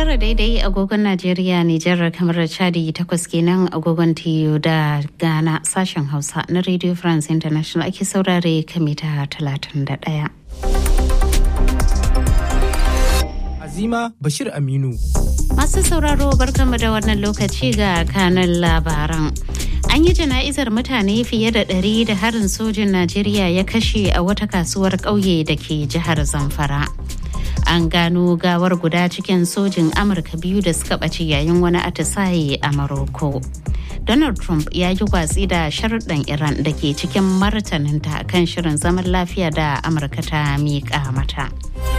tara daidai agogon Najeriya, Nijar, kamar Chadi takwas kenan agogon TU da Ghana sashen Hausa na Radio France International ake saurare kamita 31. Azima Bashir Aminu. Masu sauraro barkanmu da wannan lokaci ga kanan labaran. An yi jana'izar mutane fiye da ɗari da harin sojin Najeriya ya kashe a wata kasuwar ƙauye da ke jihar Zamfara. An gano gawar guda cikin sojin Amurka biyu da suka ɓace yayin wani atisaye a Maroko. Donald Trump ya yi watsi da sharuɗan Iran da ke cikin martaninta kan shirin zaman lafiya da Amurka ta miƙa mata.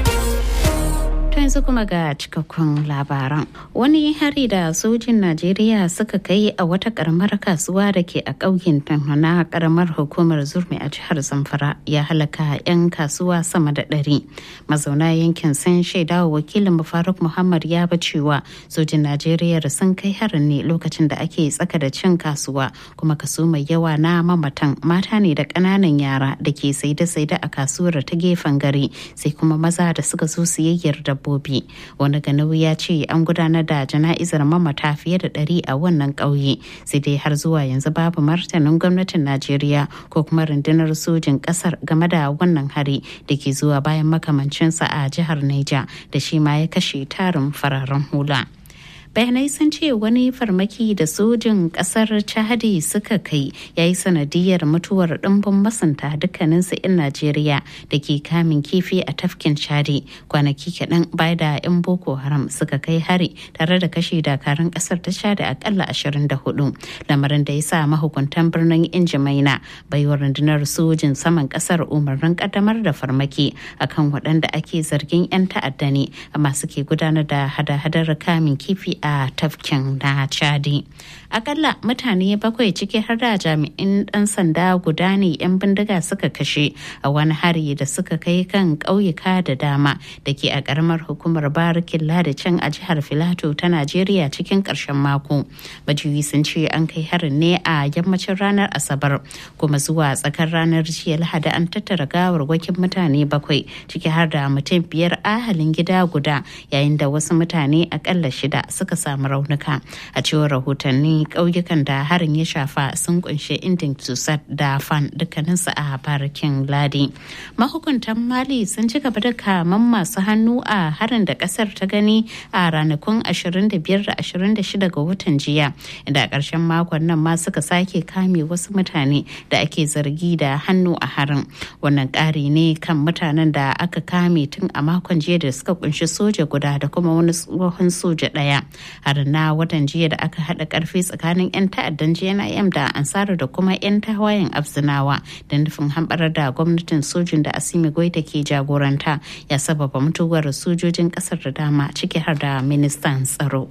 yanzu kuma ga cikakkun labaran wani hari da sojin najeriya suka kai a wata karamar kasuwa da ke a ƙauyen na karamar hukumar zurmi a jihar zamfara ya halaka 'yan kasuwa sama da ɗari mazauna yankin sun shaida wa wakilin faruk muhammad ya ba cewa sojin najeriya sun kai harin ne lokacin da ake tsaka da cin kasuwa kuma kaso mai yawa na mamatan mata ne da ƙananan yara da ke saide-saide a kasuwar ta gefen gari sai kuma maza da suka zo siyayyar dabbobi dabbobi wani ganau ya ce an gudanar da jana'izar mamata fiye da ɗari a wannan ƙauye sai dai har zuwa yanzu babu martanin gwamnatin najeriya ko kuma rundunar sojin ƙasar game da wannan hari da ke zuwa bayan makamancinsa a jihar niger da shi ma ya kashe tarin fararen hula. bayanai sun ce wani farmaki da sojin kasar chadi suka kai ya yi sanadiyar mutuwar ɗimbin masanta dukkaninsu 'yan najeriya da ke kamin kifi a tafkin chadi kwanaki kaɗan baya da 'yan boko haram suka kai hari tare da kashe dakarun kasar ta chadi akalla 24 lamarin da ya sa mahukuntan birnin injimaina baiwa rundunar sojin saman kasar umarnin kaddamar da farmaki akan waɗanda ake zargin 'yan ta'adda ne amma suke gudanar da hada-hadar kamin kifi a tafkin na chadi akalla mutane bakwai ciki har da jami'in dan sanda guda ne 'yan bindiga suka kashe a wani hari da suka kai kan ƙauyuka da dama da ke a ƙaramar hukumar barikin can a jihar filato ta najeriya cikin ƙarshen mako majiyoyi sun ce an kai harin ne a yammacin ranar asabar kuma zuwa tsakar ranar jiya lahadi an tattara gawarwakin mutane bakwai ciki har da mutum biyar ahalin gida guda yayin da wasu mutane akalla shida suka samu raunuka a cewar rahotanni ƙauyukan da harin ya shafa sun kunshi indin tusat da fan dukkaninsu a barikin ladi mahukuntan mali sun ci gaba da kaman masu hannu a harin da kasar ta gani a ranakun 25 da 26 ga watan jiya inda a ƙarshen makon nan ma suka sake kame wasu mutane da ake zargi da hannu a harin wannan ƙari ne kan mutanen da aka kame tun a makon jiya da suka kunshi soja guda da kuma wani tsohon soja ɗaya har na watan jiya da aka haɗa ƙarfi tsakanin 'yan ta'addan jnim da ansara da kuma 'yan tawayen abzinawa da nufin hamɓarar da gwamnatin sojin da asimi goita ke jagoranta ya sababa mutuwar sojojin ƙasar da dama ciki har da ministan tsaro.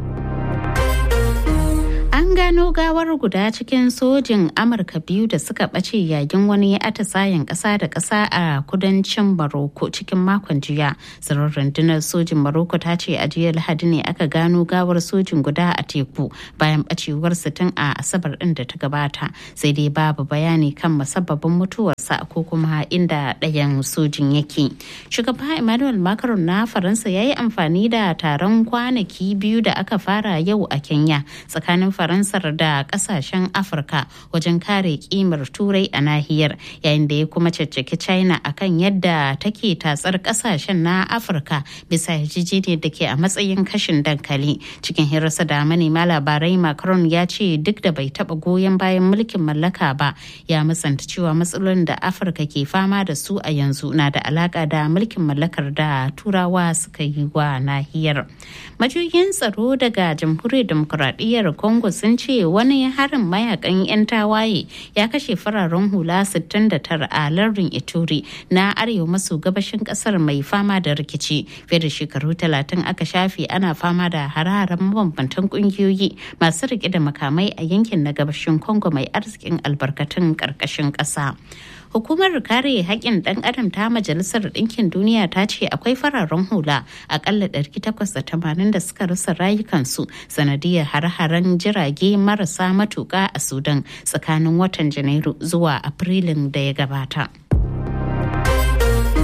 An gano gawar guda cikin sojin Amurka biyu da suka ɓace yayin wani atisayen ƙasa da ƙasa a kudancin Maroko cikin makon jiya. Tsirar rundunar sojin Maroko ta ce a jiya Lahadi ne aka gano gawar sojin guda a teku bayan ɓacewar tun a Asabar ɗin da ta gabata. Sai dai babu bayani kan musabbabin mutuwarsa ko kuma inda ɗayan sojin yake. Shugaba Emmanuel Macron na Faransa ya yi amfani da taron kwanaki biyu da aka fara yau a Kenya tsakanin Faransar da kasashen Afirka wajen kare kimar turai a nahiyar yayin da ya kuma caccaki China akan yadda take tatsar kasashen na Afirka bisa yarjejeniyar da ke a matsayin kashin dankali. Cikin hirarsa da manema labarai Macron ya ce duk da bai taba goyon bayan mulkin mallaka ba ya musanta cewa matsalolin da Afirka ke fama da su a yanzu na da alaka da mulkin mallakar da turawa suka yi wa nahiyar. Majiyoyin tsaro daga jamhuriyar demokuraɗiyyar Congo sun ce wani harin mayakan 'yan tawaye ya kashe fararen hula 69 a lardin Ituri na arewa maso gabashin kasar mai fama da rikici. Fiye da shekaru 30 aka shafe ana fama da hararen mabambantan kungiyoyi masu rike da makamai a yankin na gabashin Congo mai arzikin albarkatun ƙarƙashin ƙasa. Hukumar kare haƙƙin ɗan adam ta Majalisar Ɗinkin Duniya ta ce akwai fararen hula akalla 880 da suka rasa rayukansu sanadiyar har-haren jirage marasa matuƙa a Sudan tsakanin watan Janairu zuwa Afrilun da ya gabata.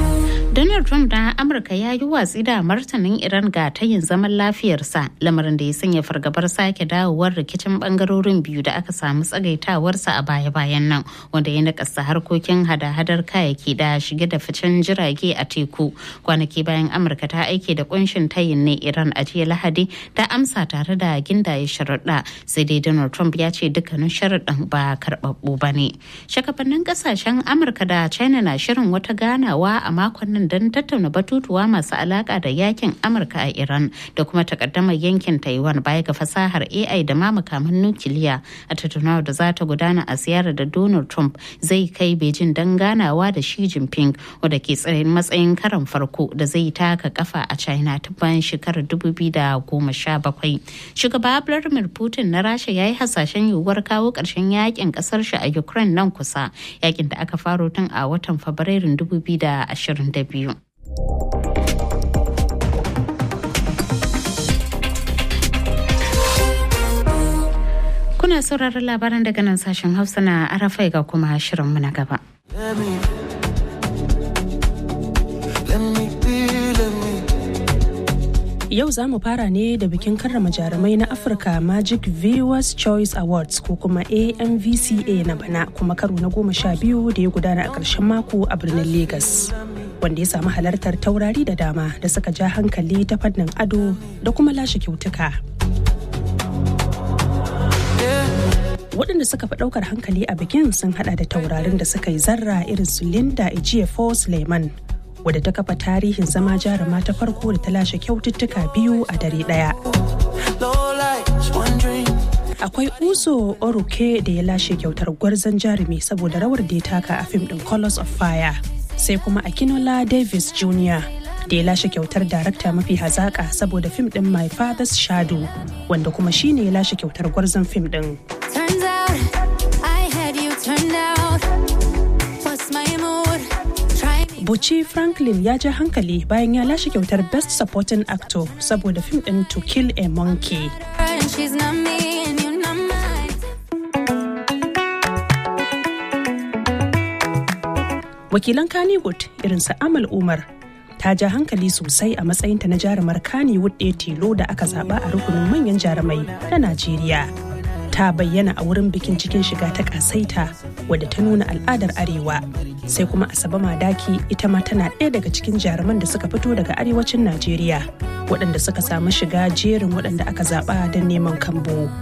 Donald Trump na Amurka ya yi watsi da martanin Iran ga tayin zaman lafiyarsa lamarin da ya sanya fargabar sake dawowar rikicin bangarorin biyu da aka samu tsagaitawarsa a baya-bayan nan wanda ya nakasta harkokin hada-hadar kayayyaki da shige da ficen jirage a teku kwanaki bayan Amurka ta aike da kunshin tayin ne Iran a jiya Lahadi ta amsa tare da gindaye sharaɗa sai dai Donald Trump ya ce dukkanin sharaɗin ba karɓaɓɓu ba ne. Shakafannin ƙasashen Amurka da China na shirin wata ganawa a makon nan don tattauna batutuwa masu alaka da yakin amurka a iran da kuma takaddamar yankin taiwan baya ga fasahar ai da ma makaman nukiliya a tattaunawar da za ta gudana a ziyarar da donald trump zai kai beijing don ganawa da shi jinping wadda ke tsayin matsayin karan farko da zai taka kafa a china ta bayan shekarar 2017 shugaba vladimir putin na rasha ya yi hasashen yiwuwar kawo ƙarshen yakin ƙasar shi a ukraine nan kusa yakin da aka faro tun a watan fabrairun 2022 biyu. Kuna sauraron labaran daga nan sashen Hausa na Arafai ga kuma shirinmu na gaba. Yau za mu fara ne da bikin karrama jarumai na Afirka Magic Viewers Choice Awards ko kuma AMVCA na bana kuma karo na goma sha biyu da ya gudana a ƙarshen mako a birnin Legas. Wanda ya samu halartar taurari da dama da suka ja hankali ta fannin ado da kuma lashe kyautuka. waɗanda suka fi ɗaukar hankali a bikin sun hada da taurarin da suka yi zarra irin su Linda Ejiofor Suleiman wadda ta kafa tarihin zama jaruma ta farko da ta lashe kyaututtuka biyu a dare ɗaya. Akwai Uzo Oruke da ya lashe kyautar gwarzon jarumi saboda rawar da ya taka a fim ɗin Colors of Fire. Sai kuma Akinola Davis Jr. da ya lashe kyautar darakta mafi hazaƙa saboda fim ɗin My Father's Shadow wanda kuma shine ya lashe kyautar gwarzon fim ɗin. Turns out I had you turned out. What's my mood? Try me. Buci Franklin ya ja hankali bayan ya lashe kyautar Best Supporting Actor saboda fim ɗin To Kill a Monkey. And she's not me and you're not mine. Wakilan Kannywood irin su Amal Umar ta ja hankali sosai a matsayinta na jarumar Kannywood ɗaya tilo da aka zaba a rukunin manyan jarumai na Najeriya. Ta bayyana a wurin bikin cikin shiga ta kasaita wadda ta nuna al'adar Arewa. Sai kuma Asabe Madaki ita ma tana ɗaya daga cikin jaruman da suka fito daga arewacin Najeriya waɗanda suka samu shiga jerin waɗanda aka zaba don neman kambo.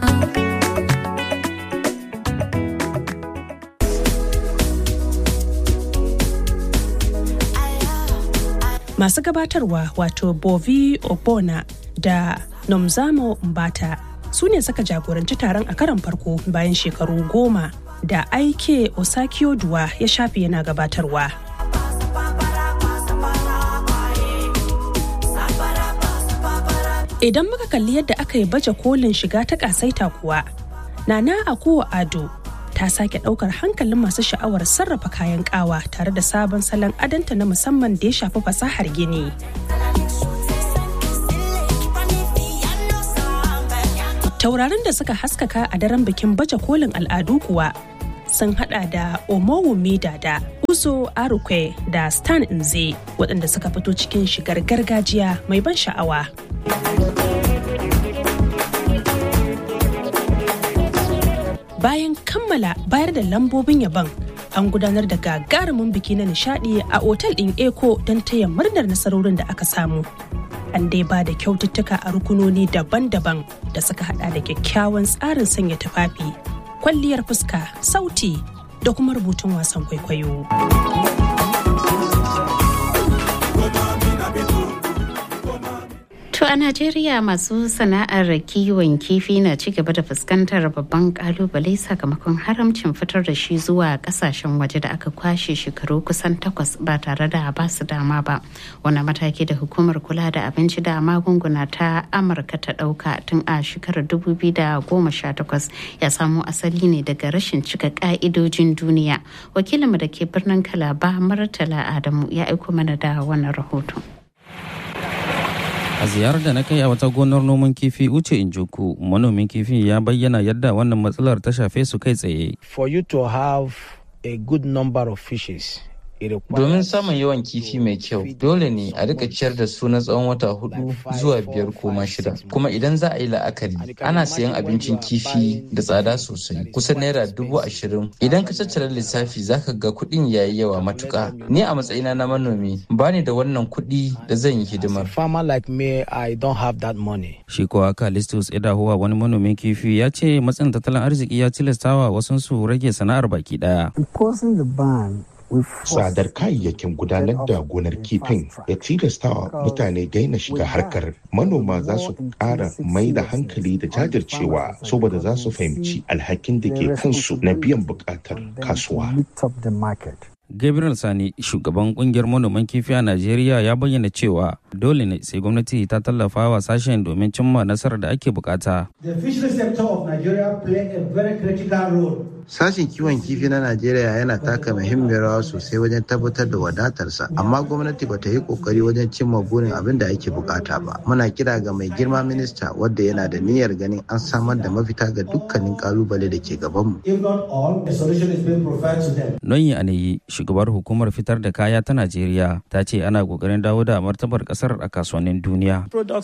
masu gabatarwa wato bovi obona da nomzamo mbata su ne suka jagoranci taron a karon farko bayan shekaru goma da aike osakio duwa ya shafe yana gabatarwa idan muka kalli yadda aka yi baje kolin shiga ta kasaita kuwa nana akuwa ado ta sake daukar hankalin masu sha'awar sarrafa kayan kawa tare da sabon salon adanta na musamman da ya shafi fasahar gini. Taurarin da suka haskaka a daren bikin baje kolin al'adu kuwa sun hada da Omowumi da Uzo Arukwe da Stan Nze waɗanda suka fito cikin shigar gargajiya mai ban sha'awa. bayan kammala bayar da lambobin yabon an gudanar da gagarumin biki na nishadi a otal ɗin eko don taya murnar nasarorin da aka samu an dai ba da kyaututtuka a rukunoni daban-daban da suka hada da kyakkyawan tsarin sanya tufafi kwalliyar fuska sauti da kuma rubutun wasan kwaikwayo To a Najeriya masu sana'ar kiwon kifi na ci gaba da fuskantar babban kalubale sakamakon haramcin fitar da shi zuwa kasashen waje da aka kwashe shekaru kusan takwas ba tare da ba su dama ba. Wani mataki da hukumar kula da abinci da magunguna ta Amurka ta ɗauka tun a shekarar 2018 ya samo asali ne daga rashin cika ka'idojin duniya. Wakilinmu da ke birnin Kalaba Murtala Adamu ya aiko mana da wannan rahoton. A ziyarar da na kai a wata gonar noman kifi Uche Injoku, manomin kifi ya bayyana yadda wannan matsalar ta shafe su kai tsaye. For you to have a good number of fishes Domin samun yawan kifi mai kyau, dole ne a rika ciyar da su na tsawon wata hudu zuwa biyar ko ma shida. Kuma idan za a yi la'akari, ana sayan abincin kifi da tsada sosai, kusan naira dubu ashirin. Idan ka tattara lissafi zaka ga kuɗin yayi yawa matuƙa. Ni a matsayina na manomi, ba ni da wannan kuɗi da zan yi hidimar. Shi kuwa Kalistus Idahuwa wani manomin kifi ya ce matsin tattalin arziki ya tilastawa wasansu rage sana'ar baki ɗaya. tsadar kayayyakin gudanar da gonar kifin ya tilastawa mutane daina shiga harkar manoma za su ƙara mai da hankali da jajircewa saboda za su fahimci alhakin da ke kansu na biyan buƙatar kasuwa Gabriel Sani, shugaban kungiyar manoman kifi a Najeriya ya bayyana cewa dole ne sai gwamnati ta tallafa wa sashen domin cimma nasarar da ake bukata. The fishery sector of Nigeria play a very critical role Sashen kiwon kifi na Najeriya yana taka muhimmiyar rawa sosai wajen tabbatar da wadatarsa, amma gwamnati ba ta yi kokari wajen cimma burin abin da ake bukata ba. Muna kira ga mai girma minista wadda yana da niyyar ganin an samar da mafita ga dukkanin kalubale da ke gabanmu. If not all, a solution is being provided to them. Noyi Anayi, shugabar hukumar fitar da kaya ta Najeriya, ta ce ana kokarin dawo da martabar kasar a kasuwannin duniya.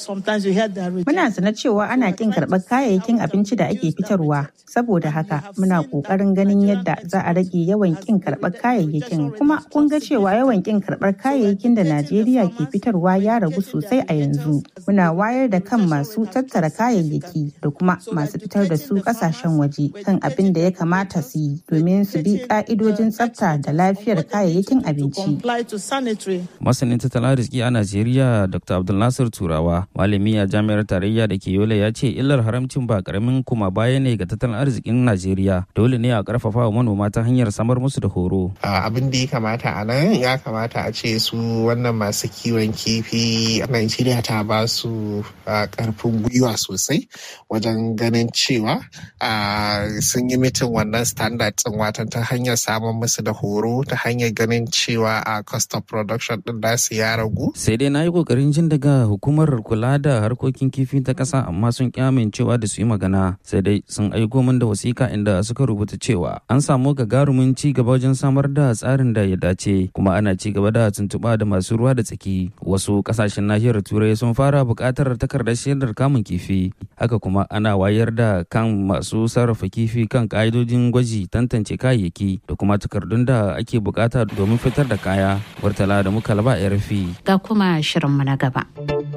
Muna sana cewa ana kin karɓar kayayyakin abinci da ake fitarwa, saboda haka muna ƙoƙarin ganin yadda za a rage yawan kin karɓar kayayyakin. Kuma kun ga cewa yawan kin karɓar kayayyakin da Najeriya ke fitarwa ya ragu sosai a yanzu. Muna wayar da kan masu tattara kayayyaki da kuma masu fitar da su ƙasashen waje kan abin da ya kamata su yi domin su bi ƙa'idojin tsafta da lafiyar kayayyakin abinci. Masanin tattalin arziki a Najeriya Dr. Abdulnasir Turawa, malami a jami'ar tarayya da ke Yola ya ce illar haramcin ba karamin kuma baya ne ga tattalin arzikin Najeriya. Dole ne a karfafa wa manoma ta hanyar samar musu da horo. Abin da ya kamata a nan ya kamata a ce su wannan masu kiwon kifi a Najeriya ta ba su karfin gwiwa sosai wajen ganin cewa sun yi mitin wannan standard ɗin watan ta hanyar samun musu da horo ta hanyar ganin cewa a cost of production din nasu ya ragu. Sai dai na yi kokarin jin daga hukumar kula da harkokin kifi ta ƙasa amma sun ƙi amincewa da su yi magana sai dai sun aiko min da wasiƙa inda suka rubuta cewa an samu gagarumin ci gaba wajen samar da tsarin da ya dace kuma ana ci gaba da tuntuɓa da masu ruwa da tsaki wasu ƙasashen nahiyar turai sun fara buƙatar takardar shaidar kamun kifi haka kuma ana wayar da kan masu sarrafa kifi kan ƙa'idojin gwaji tantance kayayyaki da kuma takardun da ake buƙata domin fitar da kaya Murtala da muka laba ya rufi. Ga kuma shirinmu na gaba.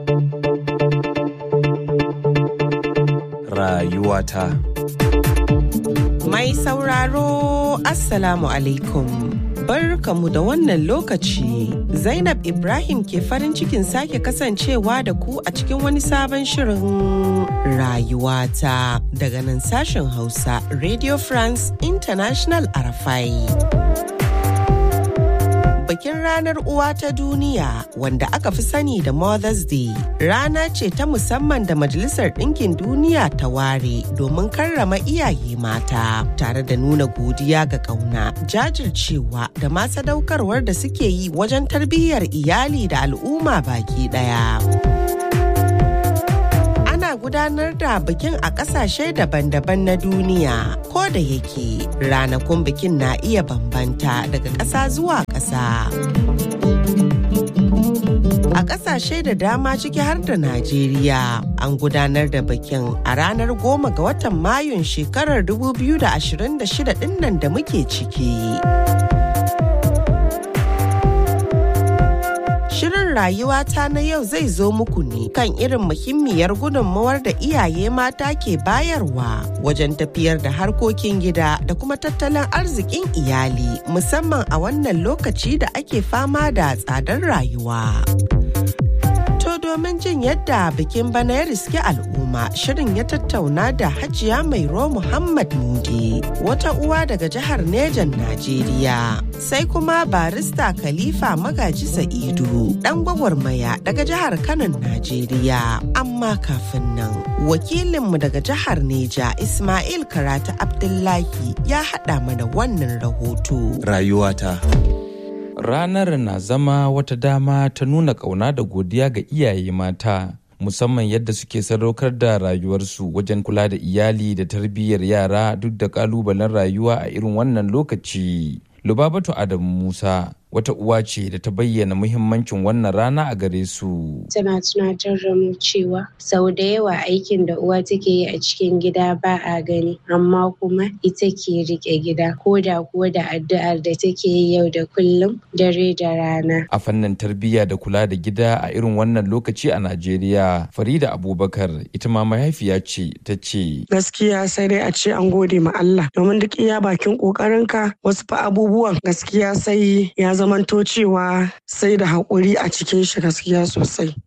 Rayuwata. Mai sauraro Assalamu alaikum. Barkamu da wannan lokaci. Zainab Ibrahim ke farin cikin sake kasancewa da ku a cikin wani sabon shirin rayuwata daga nan sashen Hausa Radio France International Arafai. bikin ranar uwa ta duniya wanda aka fi sani da Mother's Day rana ce ta musamman da Majalisar Ɗinkin Duniya ta ware domin karrama iyaye mata tare da nuna godiya ga ƙauna jajircewa da ma sadaukarwar da suke yi wajen tarbiyyar iyali da al'umma baki ɗaya. ana gudanar da bikin a ƙasashe daban-daban na duniya ko da yake ranakun bikin na iya bambanta daga ƙasa zuwa ƙasa. A ƙasashe da dama ciki har da Najeriya an gudanar da bikin a ranar goma ga watan Mayun shekarar 2026 ɗinnan da muke ciki. Shirin rayuwata na yau zai zo muku ne kan irin muhimmiyar gudunmawar da iyaye mata ke bayarwa wajen tafiyar da harkokin gida da kuma tattalin arzikin iyali musamman a wannan lokaci da ake fama da tsadar rayuwa. To domin jin yadda bikin bana ya riske al'umma shirin ya tattauna da hajiya mairo Muhammad Mudi wata uwa daga jihar Nejan Najeriya. Sai kuma barista Khalifa Magaji Sa'idu dan gwagwarmaya daga jihar Kano Najeriya. Amma kafin nan wakilinmu daga jihar Neja Ismail Karatu Abdullahi ya haɗa mana wannan rahoto. Rayuwata. Ranar na zama wata dama ta nuna ƙauna da godiya ga iyaye mata, musamman yadda suke sadaukar da rayuwarsu wajen kula da iyali da tarbiyyar yara duk da ƙalubalen rayuwa a irin wannan lokaci. Lubabatu Adamu Musa wata uwa ce da ta bayyana muhimmancin wannan rana a gare su. Tana tunatar da mu cewa sau da yawa aikin da uwa take yi a cikin gida ba a gani amma kuma ita ke rike gida ko da kuwa da addu'ar da take yi yau da kullum dare da rana. A fannin tarbiyya da kula da gida a irin wannan lokaci a Najeriya, Farida Abubakar ita ma mahaifiya ce ta ce. Gaskiya sai dai a ce an gode ma Allah domin duk iya bakin kokarinka wasu fa abubuwan gaskiya sai ya zamanto cewa sai da haƙuri a cikin shi gaskiya sosai.